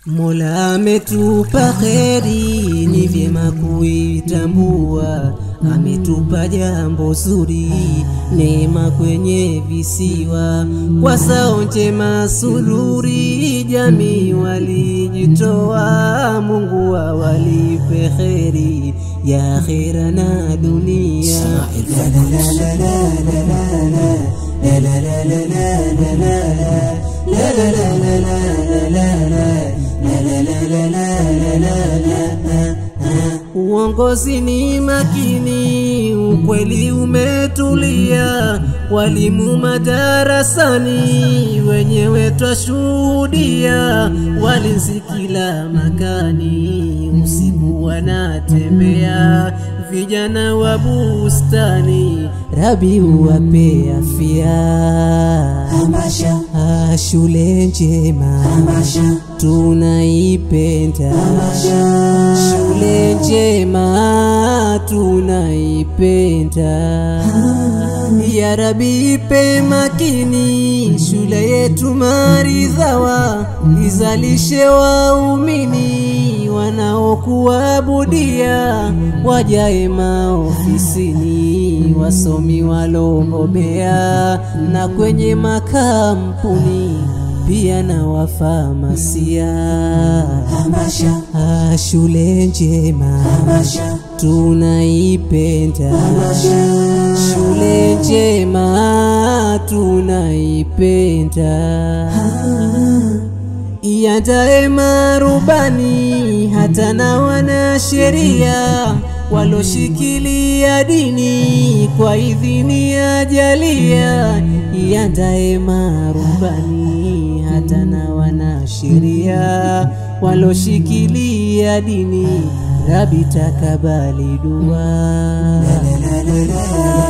Mola ametupa kheri, ni vyema kuitambua. Ametupa jambo zuri, neema kwenye visiwa. Kwa sao njema sururi, jamii walijitoa. Mungu awalipe kheri ya akhera na dunia. Uongozi ni makini, ukweli umetulia, walimu madarasani, wenyewe twashuhudia, walinzi kila makani, usiku wanatembea, vijana wa bustani, Rabi uwape afya. Hamasha, Ah, shule njema hamasha, tunaipenda shule njema tunaipenda ya Rabi ipe makini shule yetu maridhawa izalishe waumini wanaokuabudia wajae maofisini wasomi walobobea na kwenye makampuni pia na wafamasia hamasha, Ah, shule njema hamasha, tunaipenda shule njema tunaipenda iandae marubani hata na wanasheria waloshikilia dini kwa idhini ya jalia iandae marubani hata na wanasheria waloshikilia dini rabi takabali dua